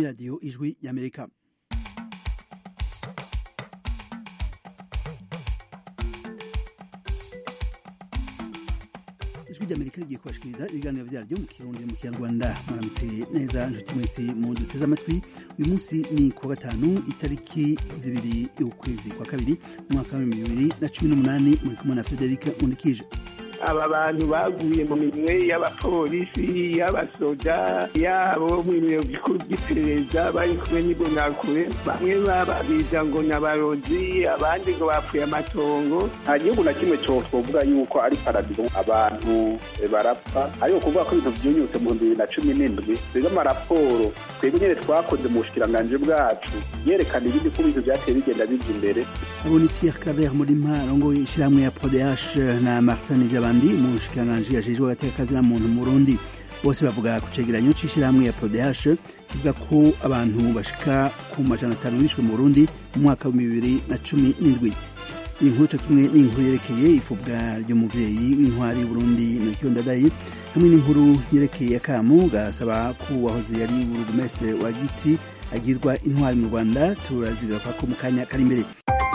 radiyo ijwi y'amerika ijwi ry'amerika rigiye kubashikiriza ibiganiro vyaryo mu kirundi mu kinyarwanda muramutse neza nshuti mwese mu duteze amatwi uyu munsi ni kuwa gatanu itariki zibiri y'ukwezi kwa kabiri umwaka wa bibiri na cumi n'umunani muri kumwe na frederic mundikije aba bantu baguye mu minwe y'abapolisi y'abasoda yabo mu biro bikuru by'iperereza bari kumwe n'imbonakure bamwe bababiza ngo ni abarozi abandi ngo bapfuye amatongo nta gihugu na kimwe cyovuga yuko ari paradizo abantu barapfa ariko kuvuga ko ibintu byunyutse mu bihumbi bibiri na cumi n'indwi twebwe amaraporo twebwe nyine twakoze mu bushikiranganji bwacu yerekana ibindi ko ibintu byateye bigenda bija imbere abo ni pierre claver murima arongoye ishyirahamwe ya prodh na martin vyabandi mu bushikiranganji ajejwe agateka na muntu mu burundi bose bavuga ku cegeranyo c'ishyirahamwe ya prodh kivuga ko abantu bashika ku majana atanu bishwe mu burundi mu mwaka wa bibiri na cumi n'indwi inkuru co kimwe n'inkuru yerekeye ifubwa ry'umuvyeyi w'intwari y'uburundi melchior ndadaye hamwe n'inkuru yerekeye akamu gasaba ko uwahoze yari burugumestre wa giti agirwa intwari mu rwanda turazigaruka ko mu kanya kari imbere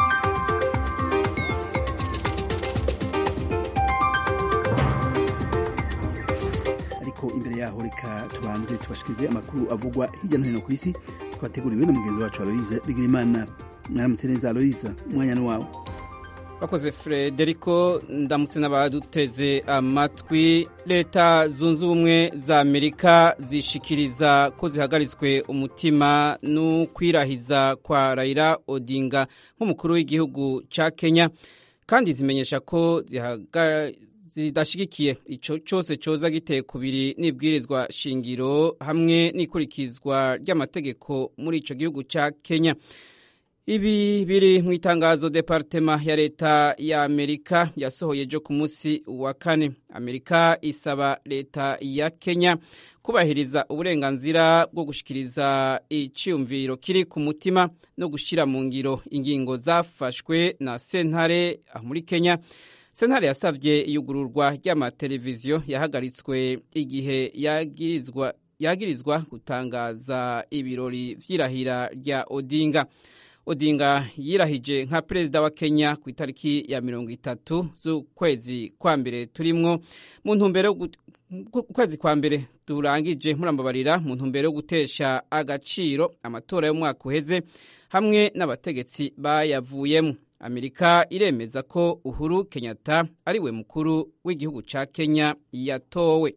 ariko imbere yaho reka tubanze tubashikirize amakuru avugwa hirya no hino ku isi twateguriwe na mugenzi wacu aloise bigirimana mwaramutse neza aloise umwanya ni wawe bakoze frederico ndamutse n'abaduteze amatwi leta zunze ubumwe za amerika zishikiriza ko zihagaritswe umutima n'ukwirahiza kwa raila odinga nk'umukuru w'igihugu ca kenya kandi zimenyesha ko zidashigikiye ico cose coza giteye kubiri n'ibwirizwa shingiro hamwe n'ikurikizwa ry'amategeko muri ico gihugu ca kenya ibi biri mu itangazo departema ya leta ya amerika yasohoye ejo ku munsi wa kane amerika isaba leta ya kenya kubahiriza uburenganzira bwo gushikiriza iciyumviro kiri ku mutima no gushyira mu ngiro ingingo zafashwe na sentare muri kenya sentare yasabye iyugururwa ry'amateleviziyo yahagaritswe igihe yagirizwa yagirizwa gutangaza ibirori vy'irahira rya odinga odinga yirahije nka perezida wa kenya ku itariki ya mirongo itatu z'ukwezi kwa mbere turimwo mu ntumbero ukwezi kwa mbere turangije murambabarira mu ntumbero yo gutesha agaciro amatora y'umwaka uheze hamwe n'abategetsi bayavuyemo amerika iremeza ko uhuru kenyatta ariwe mukuru w'igihugu ca kenya yatowe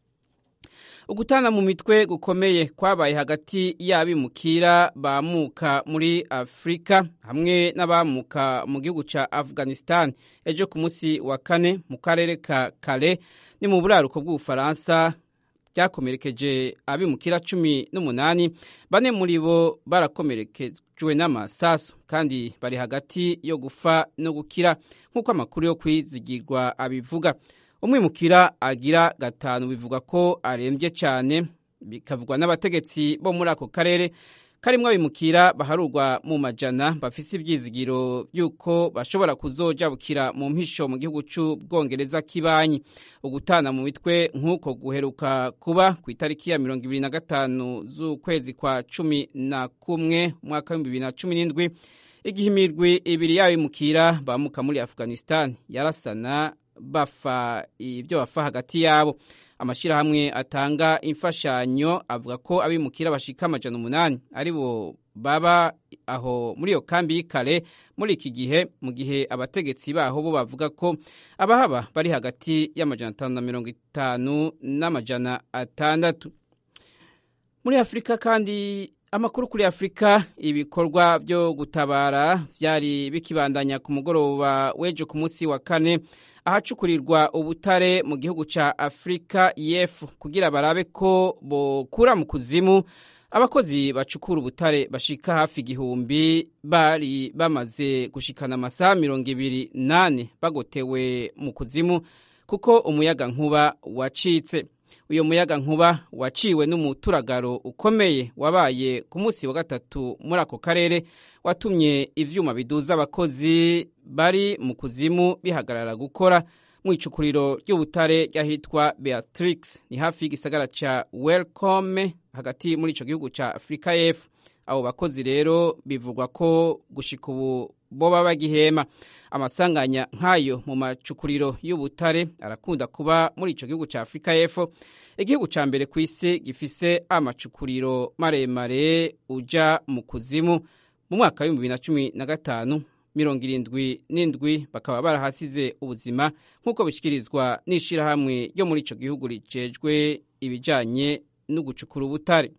ugutana mu mitwe gukomeye kwabaye hagati y'abimukira bamuka muri afurika hamwe n'abamuka mu gihugu ca afghanistan ejo ku munsi wa kane mu karere ka kale ni mu buraruko bw'ubufaransa byakomerekeje abimukira cumi n'umunani bane muri bo barakomerekejwe n'amasasu kandi bari hagati yo gufa no gukira nk'uko amakuru yo kwizigirwa abivuga umwimukira agira gatanu bivuga ko arembye cyane bikavugwa n'abategetsi bo muri ako karere karimwo abimukira baharurwa mu majana bafise ivyizigiro by'uko bashobora kuzojabukira mu mpisho mu gihugu c'ubwongereza kibanyi ugutana mu mitwe nk'uko guheruka kuba ku itariki ya mirongo ibiri na gatanu z'ukwezi kwa cumi na kumwe umwaka w'ibihumbi bibiri na cumi n'indwi igihe imirwi ibiri y'abimukira bamuka muri afghanistan yarasana bafa ibyo bafa hagati yabo amashyirahamwe atanga imfashanyo avuga ko abimukira bashika amajana umunani ari bo baba aho muri iyo kambi y'ikare muri iki gihe mu gihe abategetsi baho bo bavuga ko abahaba bari hagati y'amajana atanu na mirongo itanu n'amajana atandatu muri afurika kandi amakuru kuri afurika ibikorwa byo gutabara byari bikibandanya ku mugoroba w'ejo ku munsi wa kane ahacukurirwa ubutare mu gihugu cya afurika y'epfo kugira barabe ko bokura mu kuzimu abakozi bacukura ubutare bashika hafi igihumbi bari bamaze gushikana amasaha mirongo ibiri nane bagotewe mu kuzimu kuko umuyaga nkuba wacitse uyu muyaga nkuba waciwe n'umuturagaro ukomeye wabaye ku munsi wa gatatu muri ako karere watumye ivyuma biduza abakozi bari mu kuzimu bihagarara gukora mu icukuriro ry'ubutare ry'ahitwa beatrix ni hafi y'igisagara ca welcome hagati muri ico gihugu ca afurika y'epfo abo bakozi rero bivugwa ko gushika ubu boba bagihema amasanganya nk'ayo mu macukuriro y'ubutare arakunda kuba muri ico gihugu ca afurika y'epfo igihugu ca mbere ku isi gifise amacukuriro maremare uja mu kuzimu mu mwaka w'ibihumbi bibiri na cumi na gatanu mirongo irindwi n'indwi bakaba barahasize ubuzima nk'uko bishyikirizwa n'ishyirahamwe ryo muri icyo gihugu ricejwe ibijyanye no gucukura ubutare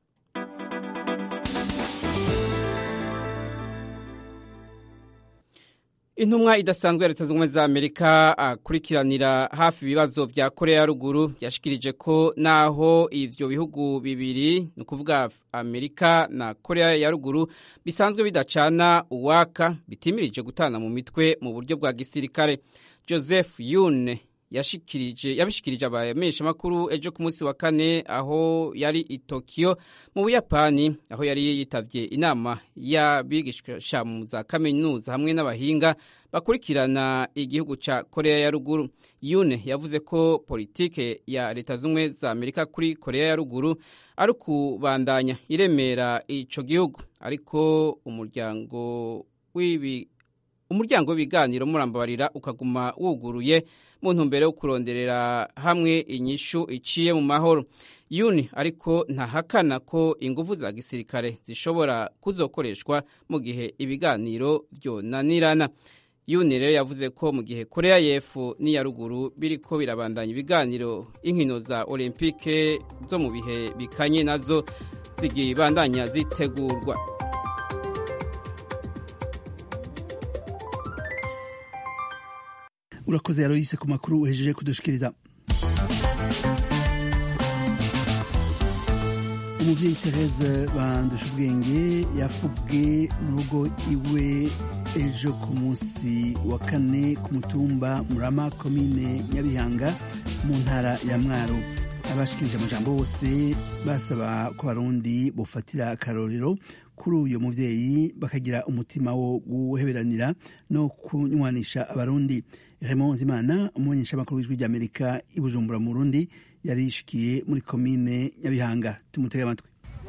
intumwa idasanzwe ya leta zunze ubumwe za amerika akurikiranira hafi ibibazo vya korea ya ruguru yashikirije ko naho ivyo bihugu bibiri ni ukuvuga amerika na korea ya ruguru bisanzwe bidacana uwaka bitimirije gutana mu mitwe mu buryo bwa gisirikare joseph yune yashikirije yabishikirije abamenyeshamakuru ejo ku munsi wa kane aho yari i Tokyo mu Buyapani aho yari yitavye inama y'abigisha mu za kaminuza hamwe n'abahinga bakurikirana igihugu ca Korea ya ruguru Yune yavuze ko politike ya leta zumwe za Amerika kuri Korea ya ruguru ari kubandanya iremera ico gihugu ariko umuryango w'ibi umuryango w'ibiganiro murambabarira ukaguma wuguruye mu ntumbero yo kuronderera hamwe inyishu iciye mu mahoro yuni ariko ntahakana ko ingufu za gisirikare zishobora kuzokoreshwa mu gihe ibiganiro vyonanirana yuni rero yavuze ko mu gihe korea y'epfo n'iya ruguru biriko birabandanya ibiganiro inkino za olympique zo mu bihe bikanye nazo zigibandanya zitegurwa urakoze yaroyise ku makuru uhejeje kudushikiriza umuvyeyi therese bandusha ubwenge yafubwe mu rugo iwe ejo ku munsi wa kane ku mutumba murama komine nyabihanga mu ntara ya mwaro abashikirije amajambo bose basaba ko abarundi bofatira akarorero kuri uyu muvyeyi bakagira umutima wo guheberanira no kunywanisha abarundi Raymond Zimana umumenyeshamakuru w'ijwi ry'Amerika i Bujumbura mu Burundi yari yishikiye muri komine Nyabihanga tumutege amatwi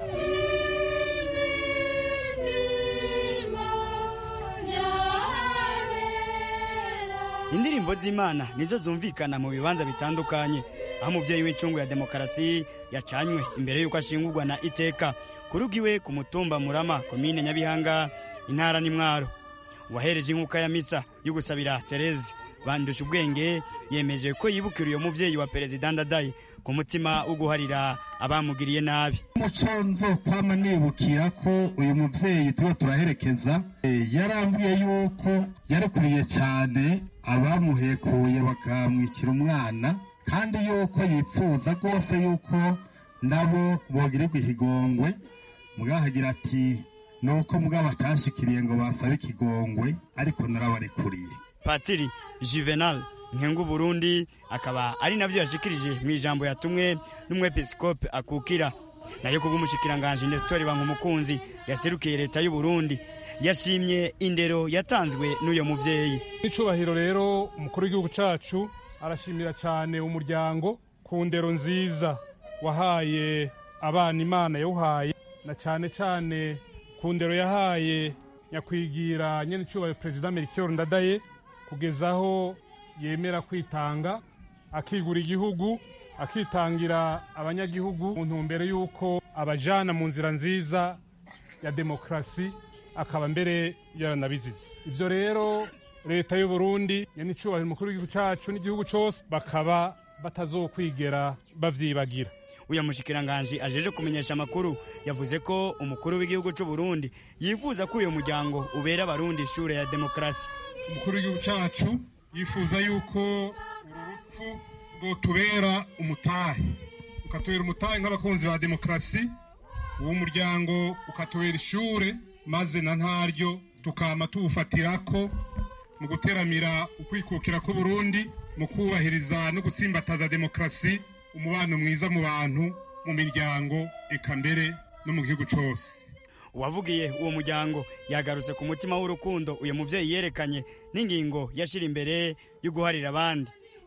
indirimbo z'imana nizo zumvikana mu bibanza bitandukanye aho umubyeyi w'incungu ya demokarasi yacanywe imbere y'uko ashingurwa na iteka kuruga iwe ku mutumba murama komine nyabihanga intara n'imwaro uwahereje inkuka ya misa yo gusabira tereze bandusha ubwenge yemeje ko yibukira uyo muvyeyi wa perezida ndadaye ku mutima wo guharira abamugiriye nabi umuco nzokwama nibukira ko uyu muvyeyi tuba turaherekeza yarambuye yuko yarekuriye cyane abamuhekuye bakamwikira umwana kandi yuko yipfuza rwose yuko nabo bogirirwa ikigongwe mugahagira ati nuko mugabo atashikiriye ngo basabe ikigongwe ariko narabarekuriye patiri juvenal nkengu burundi akaba ari navyo yashikirije mu ijambo yatumwe n'umwepiskope akukira nayo kubw'umushikiranganji nestori bankumukunzi yaserukiye leta y'u burundi yashimye indero yatanzwe n'uyo muvyeyi n'icubahiro rero umukuru w'igihugu cacu arashimira cyane umuryango ku ndero nziza wahaye abana imana yawuhaye na cyane cyane ku ndero yahaye nyakwigira nyene icubahiro perezida melchior ndadaye kugeza aho yemera kwitanga akigura igihugu akitangira abanyagihugu mu ntumbero y'uko abajana mu nzira nziza ya demokarasi akaba mbere yaranabizize ivyo rero leta y'u Burundi nyenicubahiro umukuru w'igihugu cacu n'igihugu cose bakaba batazokwigera bavyibagira uyu mushikiranganji ajeje kumenyesha amakuru yavuze ko umukuru w'igihugu c'u Burundi yifuza ko uyu muryango ubera abarundi ishure ya demokarasi umukuru w'igihugu cacu yifuza yuko uru rupfu rwotubera umutahe ukatubera umutahe nk'abakunzi ba demokarasi uwo muryango ukatubera ishure maze na ntaryo tukama tuwufatirako mu guteramira ukwikukira k'uburundi mu kubahiriza no gutsimbataza demokarasi umubano mwiza mu bantu mu miryango eka mbere no mu gihugu cose uwavugiye uwo muryango yagarutse ku mutima w'urukundo uyu muvyeyi yerekanye n'ingingo yashira imbere yo guharira abandi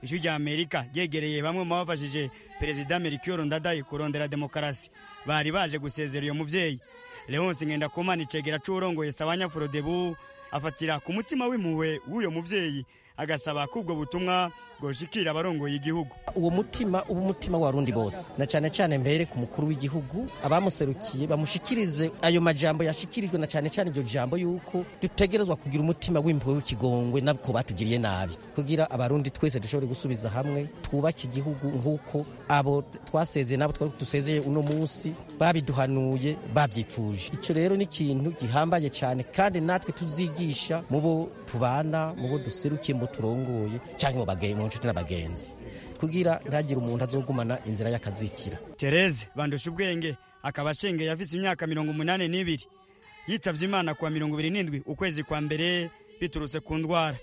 ijwi rya amerika ryegereye bamwe mu bafashije perezida melchior ndadaye kurondera demokarasi bari baje gusezera uyo muvyeyi leonce ngendakumana icegera c'uwurongoye sawanya forodebu afatira ku mutima w'impuhwe w'uyo muvyeyi agasaba ko ubwo butumwa bwoshikira abarongoye igihugu uwo mutima uba umutima w'abarundi bose na cyane cyane mbere ku mukuru w'igihugu abamuserukiye bamushikirize ayo majambo yashikirijwe na cyane cyane iryo jambo yuko dutegerezwa kugira umutima w'impuhwe w'ikigongwe nabwo batugiriye nabi kugira abarundi twese dushobore gusubiza hamwe twubake igihugu nk'uko abo twasezeye nabo twari dusezeye uno munsi babiduhanuye babyifuje icyo rero ni ikintu gihambaye cyane kandi natwe tuzigisha mu bo tubana mu bo duserukiye mu bo turongoye cyangwa mu nshuti n'abagenzi kugira ntagire umuntu azogumana inzira y'akazikira tereze bandusha ubwenge akaba ashengeye afise imyaka mirongo umunani n'ibiri yitavye imana kuwa mirongo ibiri n'indwi ukwezi kwa mbere biturutse ku ndwara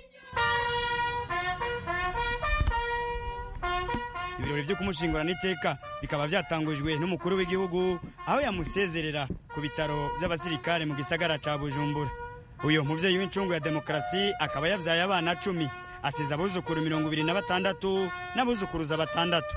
ibirori vyo kumushingurana iteka bikaba vyatangujwe n'umukuru w'igihugu aho yamusezerera ku bitaro vy'abasirikare mu gisagara ca bujumbura uyo muvyeyi w'incungu ya demokarasi akaba yavyaye abana cumi asize abuzukuru mirongo ibiri na batandatu n'abuzukuruza batandatu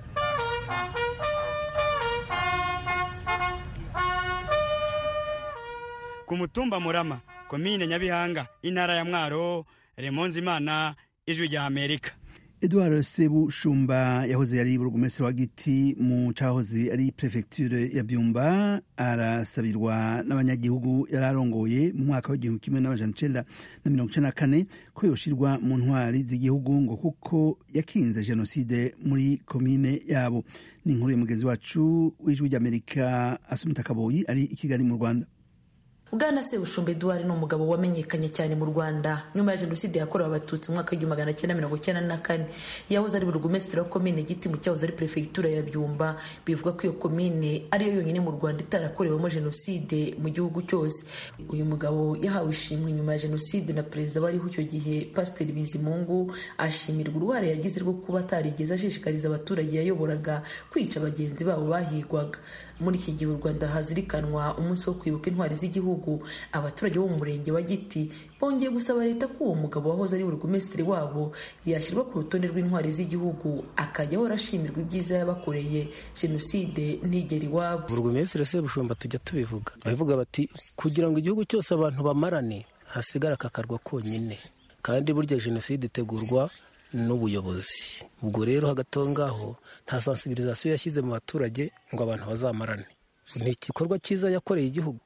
ku mutumba murama komine nyabihanga intara ya mwaro remonzi imana ijwi rya amerika edouard sebushumba yahoze yari burugumesitiri wa giti mu cahoze ari prefecture ya byumba arasabirwa n'abanyagihugu yari arongoye mu mwaka w'igihumbi kimwe n'amajana icenda na mirongo icenda na kane ko yoshirwa mu ntwari z'igihugu ngo kuko yakinze jenoside muri komine yabo ni inkuru ya mugenzi wacu w'ijwi ry'amerika asumita kaboyi ari i kigali mu rwanda bwana sebushumba eduard ni umugabo wamenyekanye cyane mu rwanda nyuma ya jenoside yakorewe abatutsi mu mwaka w'igihumbi magana cyenda mirongo icyenda na kane yahoze ari burugumesitiri wa komine giti mu cyahoze ari perefegitura ya byumba bivuga ko iyo komine ariyo yonyine mu rwanda itarakorewemo jenoside mu gihugu cyose uyu mugabo yahawe ishimwe nyuma ya jenoside na perezida wariho icyo gihe pasiteri bizimungu ashimirwa uruhare yagize rwo kuba atarigeze ashishikariza abaturage yayoboraga kwica bagenzi babo bahigwaga muri iki gihe u rwanda hazirikanwa umunsi wo kwibuka intwari z'igihugu abaturage bo mu murenge wa giti bongeye gusaba leta ko uwo mugabo wahoze ari burugumesitiri wabo yashyirwa ku rutonde rw'intwari z'igihugu akajya ahora ashimirwa ibyiza yabakoreye jenoside ntigera iwabo burugumesitiri sebushumba tujya tubivuga babivuga bati kugira ngo igihugu cyose abantu bamarane hasigara akakarwa konyine kandi burya jenoside itegurwa n'ubuyobozi ubwo rero hagati aho ngaho nta sansibirizasiyo yashyize mu baturage ngo abantu bazamarane ni igikorwa cyiza yakoreye igihugu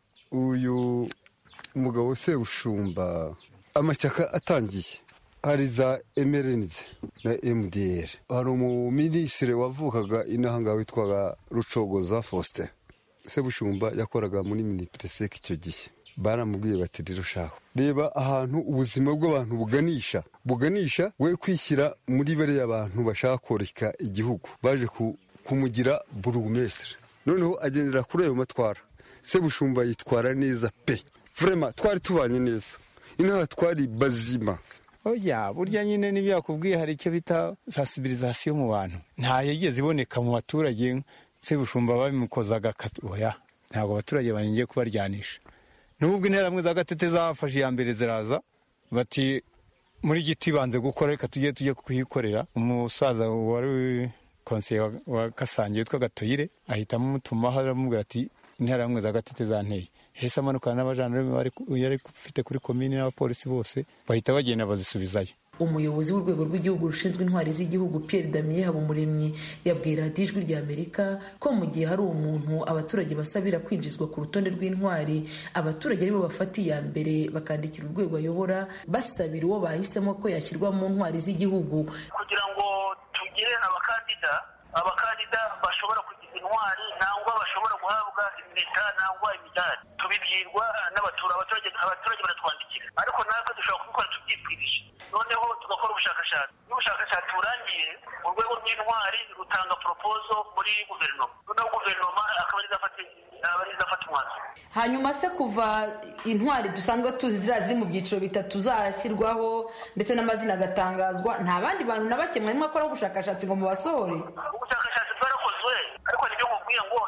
uyu mugabo sebushumba amashyaka atangiye hari za emerenide na mdr hari umuminisitiri wavukaga inahangaha witwaga rucogoza faustin sebushumba yakoraga muri minipereseke icyo gihe baramubwiye bati rero shaho reba ahantu ubuzima bw'abantu buganisha buganisha we kwishyira muri bariya abantu bashaka koreka igihugu baje kumugira burugumesire noneho agendera kuri ayo matwara sebushumba yitwara neza pe vrema twari tubanye neza inaha twari bazima oya burya nyine n'ibyo yakubwiye hari icyo bita sansibirizasiyo mu bantu nta yigeze iboneka mu baturage sebushumba babimukozaga oya ntabwo abaturage bangiye kubaryanisha nubwo interahamwe za gatete zafashe iya mbere ziraza bati muri giti banze gukora reka tujye tujye kuyikorera umusaza wari konseye wa kasange witwa gatoyire ahitamo umutumaho aramubwira ati interahamwe za gatete zanteye hese amanukana n'abajandarume yari ufite kuri komini n'abapolisi bose bahita bagenda bazisubizayo umuyobozi w'urwego rw'igihugu rushinzwe intwari z'igihugu Pierre Damien Habumuremyi yabwiye radiyo ijwi rya Amerika ko mu gihe hari umuntu abaturage basabira kwinjizwa ku rutonde rw'intwari abaturage aribo bafata iya mbere bakandikira urwego ayobora basabira uwo bahisemo ko yashyirwa mu ntwari z'igihugu kugira ngo tugire abakandida abakandida bashobora kugira intwari nangwa bashobora guhabwa impeta nangwa imidari tubibwirwa n'abaturage abaturage baratwandikira ariko natwe dushobora kubikora tubyibwirije noneho tugakora ubushakashatsi iyo ubushakashatsi burangiye urwego rw'intwari rutanga poropozo muri guverinoma noneho guverinoma akaba ari izafata umwanzuro hanyuma se kuva intwari dusanzwe tuzi ziriya ziri mu byiciro bitatu zashyirwaho ndetse n'amazina agatangazwa nta bandi bantu na bake mwarimo akora ubushakashatsi ngo mubasohore ubushakashatsi bwarakozwe ariko nibyo mubwiye ngo iyo ubushakashatsi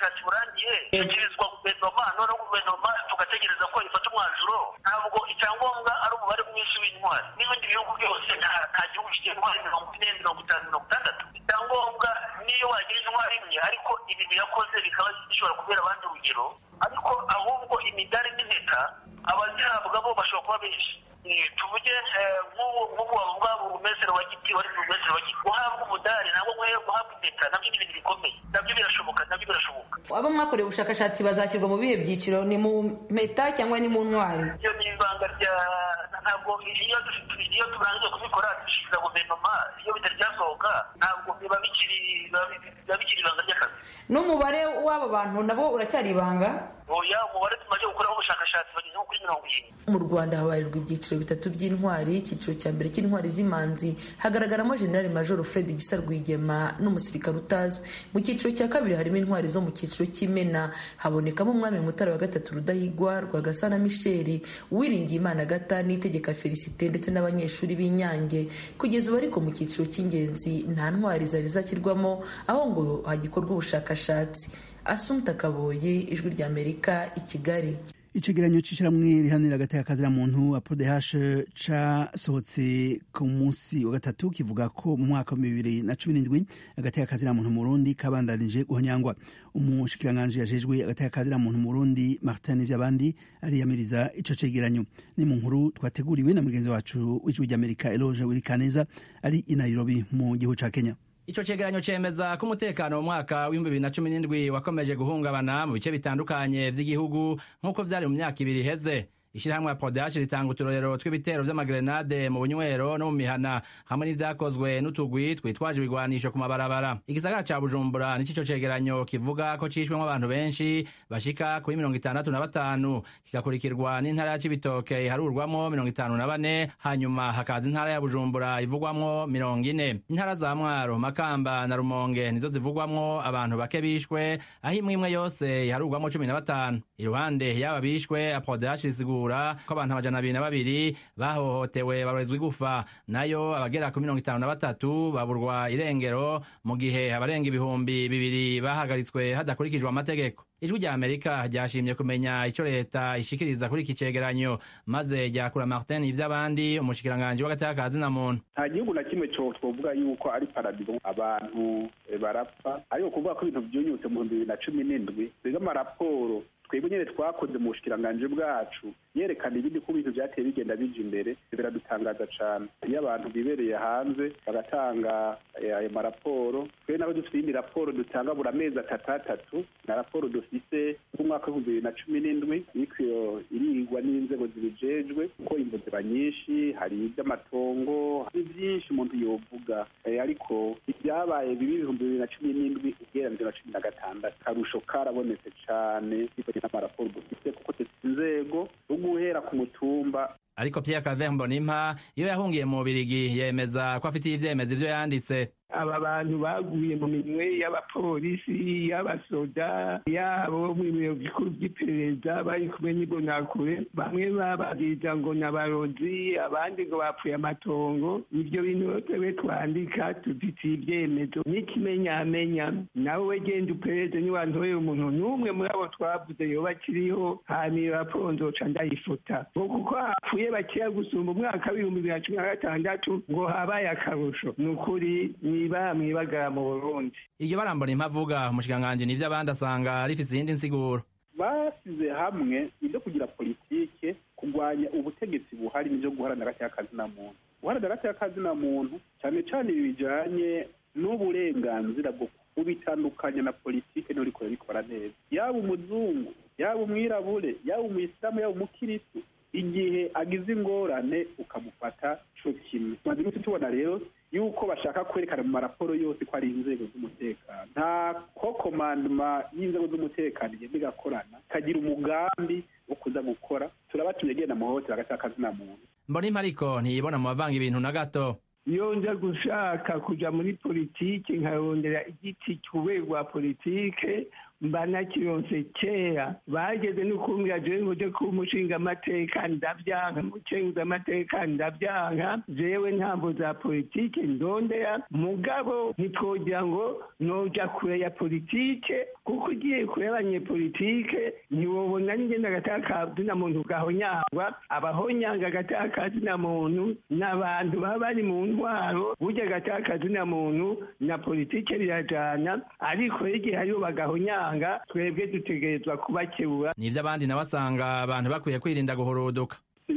ubushakashatsi burangiye ishyikirizwa guverinoma noneho guverinoma tugategereza ko ifata umwanzuro ntabwo icyangombwa ari umubare mwinshi w'intwari n'ibindi bihugu byose nta gihugu kigira intwari mirongo ine mirongo itanu mirongo itandatu icyangombwa niyo wagira intwari imwe ariko ibintu yakoze bikaba bishobora kubera abandi urugero ariko ahubwo imidari n'impeta abazihabwa bo bashobora kuba benshi tuvuge nk'ubu wavuga burumesero wa giti wari burumesero wa giti guhabwa umudari ntabwo nkwiye guhabwa impeta nabyo ni ibintu bikomeye nabyo birashoboka nabyo birashoboka abo mwakoreye ubushakashatsi bazashyirwa mu bihe byiciro ni mu mpeta cyangwa ni mu ntwari iyo ni ibanga rya ntabwo iyo iyo turangije kubikora dushyikiriza guverinoma iyo bitari byasohoka ntabwo biba bikiri biba bikiri ibanga ry'akazi n'umubare w'abo bantu nabo uracyari ibanga oya umubare tumaze gukoraho ubushakashatsi bageze nko kuri mirongo irindwi mu rwanda habarirwa ibyiciro bitatu by'intwari icyiciro cya mbere cy'intwari z'imanzi hagaragaramo generali majoro fred gisa rwigema n'umusirikare utazwi mu cyiciro cya kabiri harimo intwari zo mu cyiciro cy'imena habonekamo umwami mutara wa gatatu rudahigwa rwagasana misheli uwiringiye imana gata n'itegeka felicite ndetse n'abanyeshuri b'inyange kugeza ubu ariko mu cyiciro cy'ingenzi nta ntwari zari zashyirwamo aho ngo hagikorwa ubushakashatsi asumta kaboye ijwi ry'amerika i kigali icegeranyo c'ishiramwe rihanira agateka muntu apodeh casohotse ku munsi wa gatatu kivuga ko mu mwaka wa bibiri na cumi n'indwi agateka muntu mu burundi kabandanije guhonyangwa umushikiranganji yajejwe agateka muntu mu burundi martin ivy'abandi ariyamiriza ico cegeranyo ni mu nkuru twateguriwe na mugenzi wacu w'ijwi ry'amerika eloge wirikaneza ari i nairobi mu gihugu ca kenya ico cegeranyo cemeza ko umutekano mu mwaka w'ibihumbi bibiri na cumi n'indwi wakomeje guhungabana mu bice bitandukanye vy'igihugu nk'uko vyari mu myaka ibiri iheze ishirahamwe ya podashi ritanga uturorero tw'ibitero vy'amagrenade mu bunywero no mu mihana hamwe n'ivyakozwe n'utugwi twitwaje ibigwanisho ku mabarabara igisagara ca bujumbura nico ico cegeranyo kivuga ko cishwemwo abantu benshi bashika kuri mirongo itandatu na batanu kigakurikirwa n'intara ya cibitoke iharurwamwo mirongo itanu na bane hanyuma hakaza intara ya bujumbura ivugwamwo mirongo ine intara za mwaro makamba na rumonge nizo zivugwamwo abantu bake bishwe aho imwe imwe yose iharurwamwo cumi na batanu iruhande y'aba bishwe apodashi risigura ko abantu amajana abiri na babiri bahohotewe barorezwa igufa nayo abagera ku mirongo itanu na batatu baburwa irengero mu gihe abarenga ibihumbi bibiri bahagaritswe hadakurikijwe amategeko ijwi rya amerika ryashimye kumenya ico leta ishikiriza kuri iki cegeranyo maze ryakura martin ivy'abandi umushikiranganji w'agateka na muntu nta gihugu na kimwe co twovuga yuko ari paradizo abantu barapfa ariko kuvuga ko ibintu vyunyutse mu bihumbi bibiri na cumi n'indwi twebwe amaraporo twebwe nyene twakoze mu bushikiranganji bwacu yerekana ibindi ko ibintu vyateye bigenda bija imbere biradutangaza cane iyo abantu bibereye hanze bagatanga ayo maraporo twe nabo dufite iyindi raporo dutanga buri amezi atatu atatu na raporo dufise k'umwaka w'ibihumbi bibiri na cumi n'indwi iriko irigwa n'inzego zibijejwe kuko imvo ziba nyinshi hari ivy'amatongo hari vyinshi umuntu yovuga ariko ibyabaye bibi ibihumbi bibiri na cumi n'indwi ugereranije na cumi na gatandatu karusho karabonetse cane bivanye n'amaraporo dufise kuko dufite inzego zo guhera ku mutumba ariko Pierre Claver Mbonimpa iyo yahungiye mu Birigi yemeza ko afitiye ivyemezo ivyo yanditse aba bantu baguye mu minwe y'abapolisi y'abasoda yabo mu biro bikuru by'iperereza bari kumwe n'imbonakure bamwe bababwiriza ngo ni abarozi abandi ngo bapfuye amatongo ibyo bintu twebwe twandika tuditiye ibyemezo n'ikimenyamenya nawe we genda uperereze niwantorera umuntu n'umwe muri abo twavuze yoba akiriho hanyuma iyo raporo nzoca ndayifota ngo kuko hapfuye bakeya gusumba umwaka w'ibihumbi bibiri na cumi na gatandatu ngo habaye akarusho ni ukuri niba mwibagara mu burundi iryo barambona impavuga umushikiranganji n'ivyo abandi asanga rifise iyindi nsiguro basize hamwe ibyo kugira politike kurwanya ubutegetsi buhari n'ibyo guharanira agateka na muntu guharanira agateka na muntu cyane cyane ibi bijanye n'uburenganzira bwo kubitandukanya na politike niho rikora rikora neza yaba umuzungu yaba umwirabure yaba umuyisilamu yaba umukiristu igihe agize ingorane ukamufata co kimwe tumaze iminsi tubona rero yuko bashaka kwerekana mu maraporo yose ko ari inzego z'umutekano nta ko komandoma y'inzego z'umutekano igenda igakorana ikagira umugambi wo kuza gukora turabatumye genda muhohotera agati k'akazina muntu mbona ariko ntiyibona mu bavanga ibintu na gato iyo nza gushaka kuja muri politike nkarondera igiti cy'urwego rwa politike mba nakironse kera bageze no kumbwira jewe nguje kuba umushingamateka ndavyanka mucenguzamateka ndavyanka jewe ntambo za politike ndondera mugabo ntitwogira ngo noja kure ya politike kuko ugiye kure abanyepolitike ntiwobona n'ingene agatakazi na muntu gahonyangwa abahonyanga agatakazi na muntu n'abantu baba bari mu ntwaro burya agatakazi na muntu na politike birajana ariko igihe hariho bagahonyanga twebwe dutegerezwa kubakebura nivyo abandi nawe asanga abantu bakwiye kwirinda guhuruduka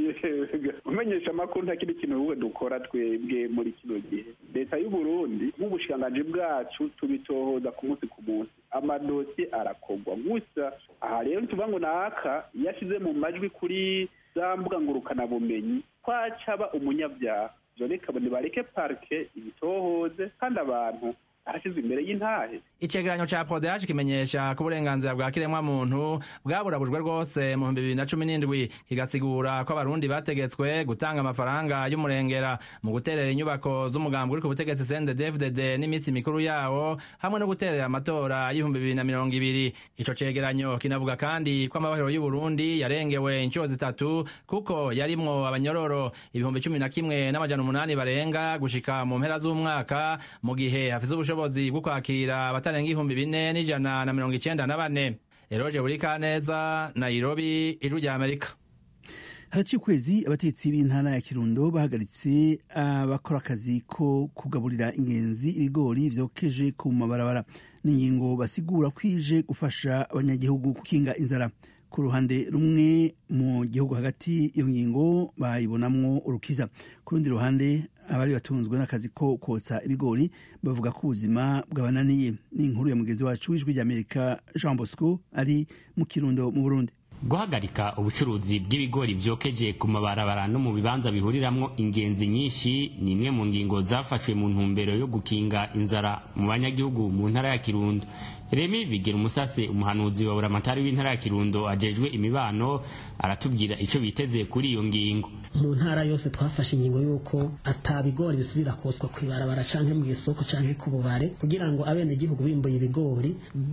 umenyesha amakuru nta kindi kintu wowe dukora twebwe muri kino gihe leta y'u Burundi nk'ubushikiranganji bwacu tubitohoza ku munsi ku munsi amadosiye arakorwa gusa aha rero tuvuga ngo naka iyo ashyize mu majwi kuri za mbuga ngurukanabumenyi twacaba umunyabyaha ivyo reka nibareke parike ibitohoze kandi abantu arashyize imbere y'intahe icegeranyo ca prodehaje kimenyesha ko uburenganzira bwa kiremwa muntu bwaburabujwe rwose mu bihumbi bibiri na cumi n'indwi kigasigura ko abarundi bategetswe gutanga amafaranga y'umurengera mu guterera inyubako z'umugambi uri ku butegetsi CNDD-FDD n'iminsi mikuru yawo hamwe no guterera amatora y'ibihumbi bibiri na mirongo ibiri ico cegeranyo kinavuga kandi ko amabahero y'u Burundi yarengewe inshuro zitatu kuko yarimwo abanyororo ibihumbi cumi na kimwe n'amajana umunani barenga gushika mu mpera z'umwaka mu gihe hafise ubushobozi bwo kwakira abatarenga ibihumbi bine n'ijana na mirongo icenda na bane eroje buri kaneza nairobi ijwi rya amerika haraciye ukwezi abatetsi b'intara ya kirundo bahagaritse abakora akazi ko kugaburira ingenzi ibigori vyokeje ku mabarabara n'ingingo basigura kwije gufasha abanyagihugu gukinga inzara ku ruhande rumwe mu gihugu hagati iyo ngingo bayibonamwo urukiza ku rundi ruhande abari batunzwe n'akazi ko kotsa ibigori bavuga ko ubuzima bwabananiye ni inkuru ya mugenzi wacu w'ijwi ry'amerika jean bosco ari mu kirundo mu burundi guhagarika ubucuruzi bw'ibigori vyokeje ku mabarabara no mu bibanza bihuriramwo ingenzi nyinshi ni imwe mu ngingo zafashwe mu ntumbero yo gukinga inzara mu banyagihugu mu ntara ya kirundo remi bigira umusase umuhanuzi wa buramatari w'intara ya kirundo ajejwe imibano aratubwira ico biteze kuri iyo ngingo mu ntara yose twafashe ingingo y'uko ata bigori bisubira kotswa kw'ibarabara canke mu isoko canke ku bubare kugira ngo abenegihugu bimbuye ibigori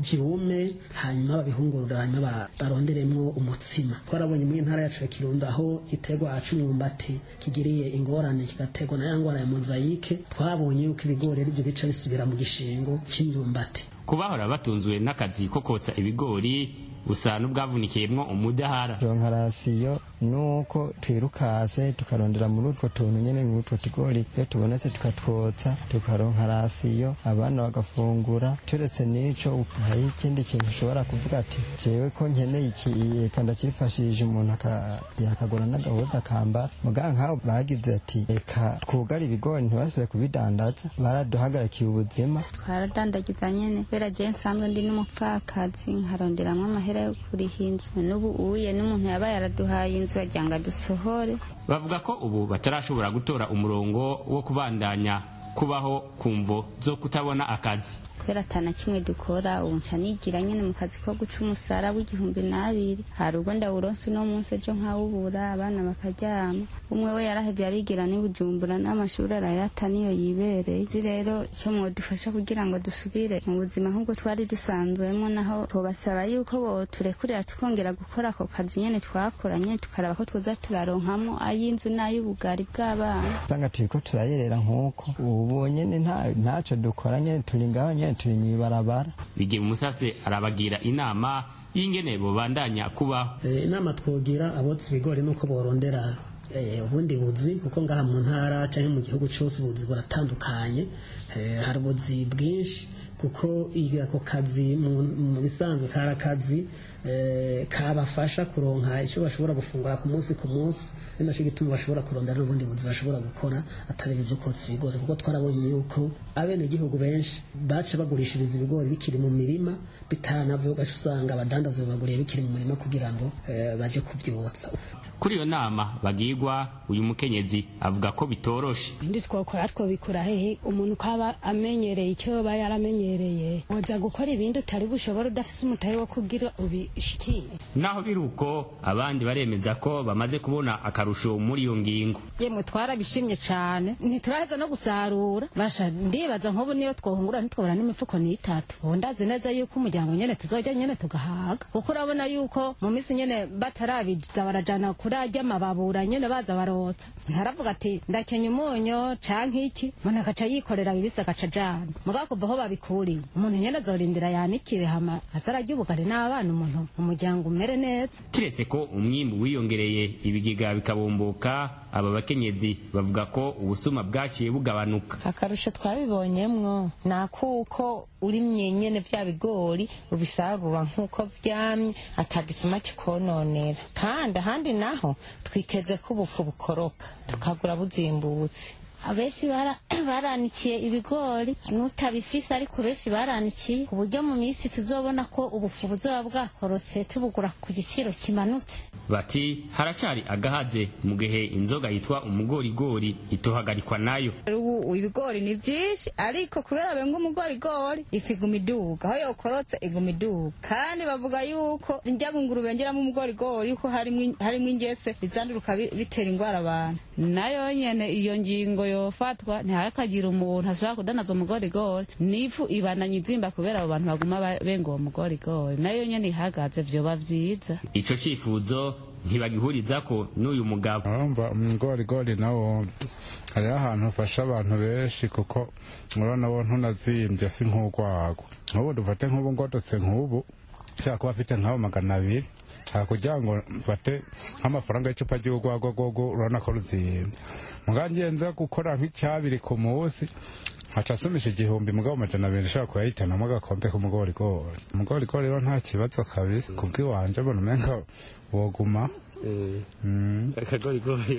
vyume hanyuma babihungurure hanyuma baronderemwo umutsima twarabonye mu ntara yacu ya kirundo aho igiterwa c'umwumbati kigiriye ingorane kigaterwa na ya ngwara ya mozayike twabonye yuko ibigori arivyo bica bisubira mu gishingo c'imyumbati kubahora batunzwe n'akazi ko kotsa ibigori busa n'ubwavunikiyemwo umudahara ronka rasiyo nuko twirukase tukarondera muri utwo tuntu nyene muri utwo tugori iyo tubonetse tukatwotsa tukaronka rasiyo abana bagafungura turetse n'ico hari ikindi kintu ushobora kuvuga ati jewe ko nkeneye iki eka ndakifashije umuntu akagura n'agahuza akambara muga nk'aho bagize ati eka twugare ibigori ntibasubire kubidandaza baraduhagarikiye ubuzima twaradandagiza nyene kubera je nsanzwe ndi n'umupfakazi nkaronderamwo amahera yo kuriha inzu n'ubu uye n'umuntu yaba yaraduhaye inzu yagira ngo adusohore bavuga ko ubu batarashobora gutora umurongo wo kubandanya kubaho kumvo zo kutabona akazi kubera atana kimwe dukora ubu nca nigira nyene mu kazi ko guca umusara w'igihumbi n'abiri hari ubwo ndawuronse uno munsi ejo nkawubura abana bakaryama umwe we yarahevye arigira n'i bujumbura n'amashuri arayata niyo yibereye izi rero ico mwodufasha kugira ngo dusubire mu buzima nk'ubwo twari dusanzwemo naho tubasaba yuko boturekurira tukongera gukora ako kazi nyene twakora nyene tukaraba ko twoza turaronkamwo ay'inzu n'ay'ubugari bw'abana usanga turiko turayerera nk'uko ubu nyene ntaco dukora nyene turi ngaho nyene turi mw'ibarabara bigira umusase arabagira inama y'ingene bobandanya kubaho inama twogira abotsa ibigori nuko borondera ubundi buzi kuko ngaha mu ntara cyangwa mu gihugu cyose ubuzi buratandukanye hari ubuzi bwinshi kuko ako kazi mu bisanzwe kari akazi kabafasha kuronka icyo bashobora gufungura ku munsi ku munsi ni nacyo gituma bashobora kurondera n'ubundi buzi bashobora gukora atari ibyo kotsa ibigori kuko twarabonye yuko abenegihugu benshi baca bagurishiriza ibigori bikiri mu mirima bitaranavuye ugaca usanga abadandaza babaguriye bikiri mu mirima kugira ngo baje kubyotsa kuri iyo nama bagirwa uyu mukenyezi avuga ko bitoroshe ndi twokora twobikura hehe umuntu ko aba amenyereye icyo aba yaramenyereye woza gukora ibindi utari bushobora udafise umutahe wo kugira ishikiye naho biri uko abandi baremeza ko bamaze kubona akarusho muri iyo ngingo yemwe twarabishimye cyane ntituraheza no gusarura basha ndibaza nk'ubu niyo twohungura ntitwabura n'imifuko n'itatu ubu ndazi neza yuko umuryango nyene tuzojya nyene tugahaga kuko urabona yuko mu minsi nyene batarabiza barajana kuri arya amababura nyene baza barotsa ntaravuga ati ndakenya umunyo canke iki umuntu agaca yikorera bibisi agaca ajana mugabo kuva aho babikuriye umuntu nyene azorindira yanikire hama azararya ubugari n'abana umuntu umuryango umere neza kiretse ko umwimbu wiyongereye ibigega bikabomboka aba bakenyezi bavuga ko ubusuma bwaciye bugabanuka akarusho twabibonyemwo ni akuko urimye nyene vya bigori ubisarura nk'uko vyamye atagisuma kikononera kandi ahandi naho twiteze ko ubufu bukoroka tukagura buzimbutse abenshi baranikiye ibigori n'utabifise ariko benshi baranikiye ku buryo mu minsi tuzobona ko ubufu buzoba bwakorotse tubugura ku giciro kimanutse bati haracari agahaze mu gihe inzoga yitwa umugorigori itohagarikwa nayo ubu ibigori ni vyinshi ariko kubera benga umugorigori ifu iguma iduga aho yokorotse iguma iduga kandi bavuga yuko njya ngunguru bengeramo umugorigori yuko harimwo ingese bizanduruka bitera ingwara abantu nayo nyene iyo ngingo yofatwa ntihakagira umuntu ashobora kudanaza umugorigori n'ifu ibandanya izimba kubera abo bantu baguma benga uwo mugorigori nayo nyene ihagaze vyoba vyiza ico cifuzo ntibagihuriza ko n'uyu mugabo urumva umugorigori nawo hariho ahantu ufasha abantu benshi kuko urabona wo ntunazimbye si nk'urwagwa nk'ubu dufate nk'ubu ngototse nk'ubu ushobora kuba afite nk'abo magana abiri kugira ngo mfate nk'amafaranga y'icupa ry'urwagwa rwogo urabona ko ruzimbye mugabo ngenza gukora nk'icyabiri ku munsi nkaca asumisha igihumbi mugabo amajana abiri nshobora kuyahitanamo agakombe k'umugorigori umugorigori rero nta kibazo kabisa kubw'iwanje mbona umenga woguma akagorigori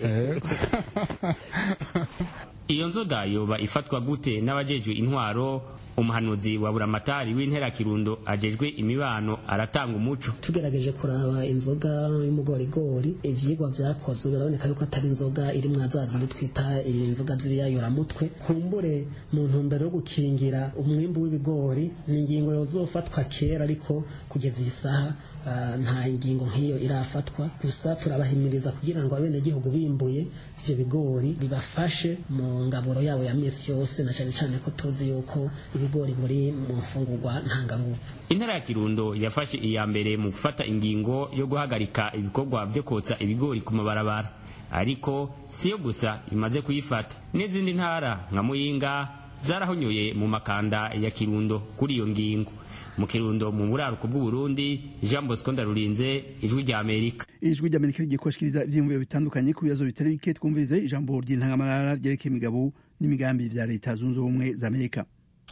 iyo nzoga yoba ifatwa gute n'abajejwe intwaro umuhanuzi wa buramatari w'intera kirundo ajejwe imibano aratanga umuco tugerageje kuraba inzoga y'umugorigori ivyigwa vyakozwe biraboneka yuko atari inzoga iri mwa za zindi twita inzoga z'ibiyayuramutwe kumbure mu ntumbero yo gukingira umwimbu w'ibigori ni ingingo yozofatwa kera ariko kugeza iyi saha nta ingingo nk'iyo irafatwa gusa turabahimiriza kugira ngo abenegihugu bimbuye ivyo bigori bibafashe mu ngaburo yabo ya misi yose na cyane cyane ko tuzi yuko ibigori buri mu mfungurwa ntanganguvu intara ya kirundo yafashe iya mbere mu gufata ingingo yo guhagarika ibikorwa byo kotsa ibigori ku mabarabara ariko siyo gusa imaze kuyifata n'izindi ntara nka muyinga zarahonyoye mu makanda ya kirundo kuri iyo ngingo mu kirundo mu buraruko bw'uburundi jean bosco ndarurinze ijwi rya amerika ijwi rya amerika rigiye kubashikiriza ivyiyumviro bitandukanye ku bibazo bitari bike twumvirize ijambo ry'intangamarara ryerekeye imigabo n'imigambi vya leta zunze ubumwe za amerika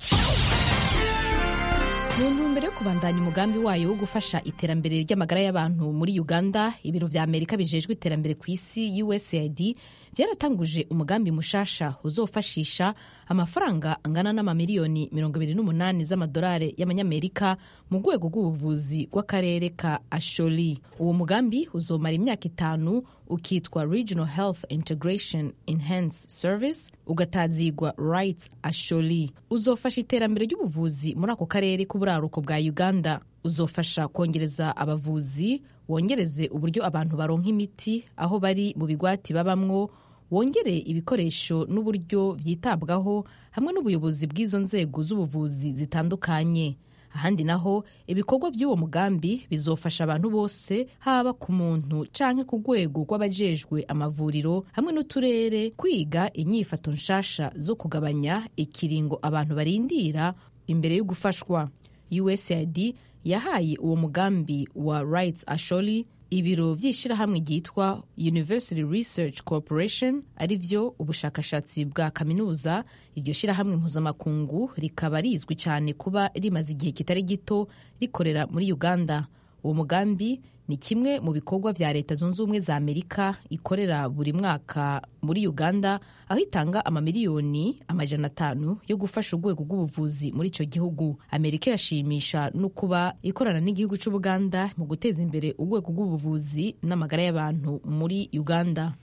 mu ntumbero yo kubandanya umugambi wayo wo gufasha iterambere ry'amagara y'abantu muri uganda ibiro vya amerika bijejwe iterambere ku isi usaid byaratanguje umugambi mushasha uzofashisha amafaranga angana n'amamiliyoni 28 z'amadolari y'amanyamerika mu rwego rw'ubuvuzi bw'akarere ka asholi uwo mugambi uzomara imyaka itanu ukitwa regional health integration enhanced service ugatazigwa rights asholi uzofasha iterambere ry'ubuvuzi muri ako karere k'uburaruko bwa uganda uzofasha kongereza abavuzi wongereze uburyo abantu baronka imiti aho bari mu bigwati babamwo wongere ibikoresho n'uburyo byitabwaho hamwe n'ubuyobozi bw'izo nzego z'ubuvuzi zitandukanye ahandi naho ibikorwa by'uwo mugambi bizofasha abantu bose haba ku muntu canke ku rwego rw'abajejwe amavuriro hamwe n'uturere kwiga inyifato nshasha zo kugabanya ikiringo abantu barindira imbere yo gufashwa usaid yahaye uwo mugambi wa rights asholi ibiro by'ishyirahamwe ryitwa university research corporation ari byo ubushakashatsi bwa kaminuza iryo shyirahamwe mpuzamakungu rikaba rizwi cyane kuba rimaze igihe kitari gito rikorera muri uganda uwo mugambi ni kimwe mu bikorwa vya leta zunze ubumwe za amerika ikorera buri mwaka muri uganda aho itanga amamiliyoni amajana atanu yo gufasha urwego rw'ubuvuzi muri ico gihugu amerika irashimisha no kuba ikorana n'igihugu c'ubuganda mu guteza imbere urwego rw'ubuvuzi n'amagara y'abantu muri uganda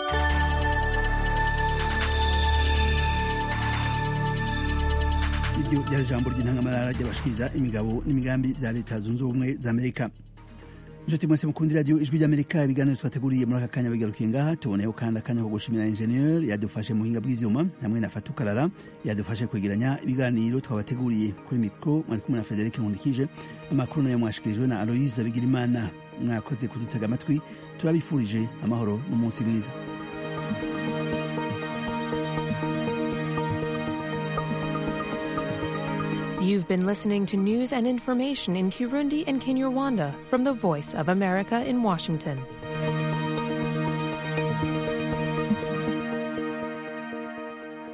iryo iryo ryari ijambo ry'intangamarara ry'abashikiriza imigabo n'imigambi bya leta zunze ubumwe za amerika inshuti mwese mukunda iradiyo ijwi ry'amerika ibiganiro twateguriye muri aka kanya bigarukiye ngaha tuboneyeho kandi akanya ko gushimira injeniyeri yadufashe mu buhinga bw'ivyuma hamwe na fatukarara yadufashe kwegeranya ibiganiro twabateguriye kuri mikoro mwari kumwe na federike nkundikije amakuru nayo mwashikirijwe na aloyize bigirimana mwakoze kudutega amatwi turabifurije amahoro n'umunsi mwiza You've been listening to news and information in Kirundi and Kinyarwanda from the Voice of America in Washington.